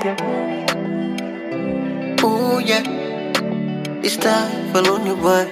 Ooh yeah, it's time for lonely boy.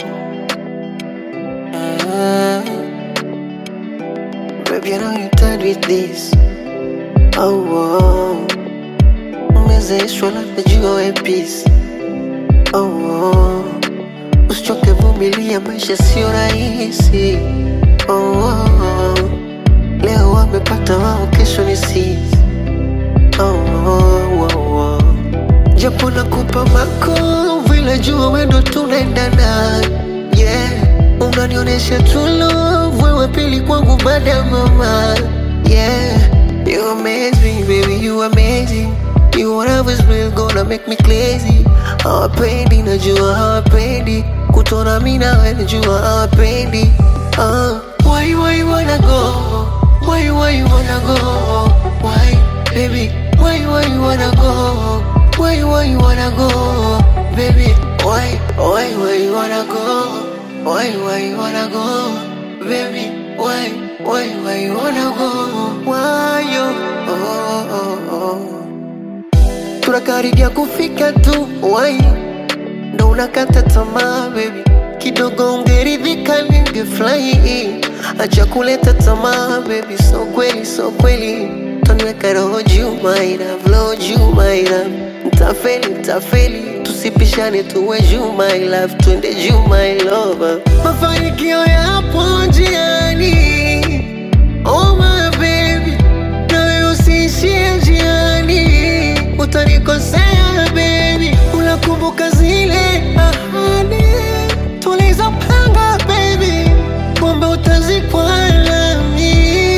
Ah. Baby, I know you tired with this. Oh, oh. Umezeshwa labda jua ya peace. Oh, oh. Usichoke, vumilia, maisha sio rahisi. Oh, oh. Leo wamepata wao, kesho ni sisi. Oh, oh, oh, oh. Japo nakupa mako vile jua wendo tunaendana yeah. Unanionyesha tu love wewe pili kwangu baada ya mama yeah. You amaze me baby you amazing You whatever is real gonna make me crazy Hawapendi najua hawapendi Kutona mi nawe najua hawapendi uh. Why why you wanna go Why why you wanna go Why baby Why why you wanna go Why why you wanna go Baby Why why why you wanna go Why why you wanna go Baby Why why why you wanna go Why you oh, oh, oh. Tunakaribia kufika tu Why ndo unakata tamaa baby kidogo ungeridhika ningefurahi acha kuleta tamaa baby so kweli so kweli taniweka roho juu my love roho juu my love ntafeli ntafeli tusipishane tuwe juu my love twende juu my love mafanikio yapo njiani oh my baby nawe usiishie njiani utanikosea baby unakumbuka zile ahadi tulizopanga baby kumbe utazikwa nami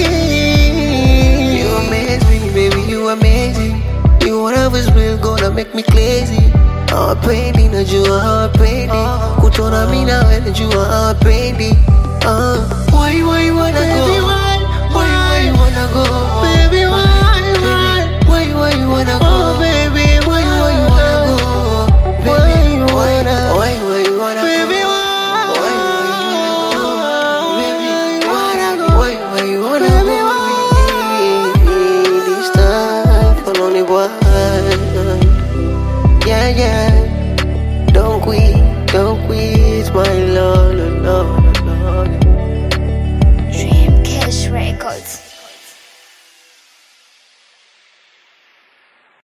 you amaze me baby you amazing you whatever is real gonna make me crazy hawapendi najua hawapendi kutona mi nawe najua hawapendi uh. why why you wanna go Baby, why, why why you wanna go Baby, why, why? why why you wanna Oh go baby,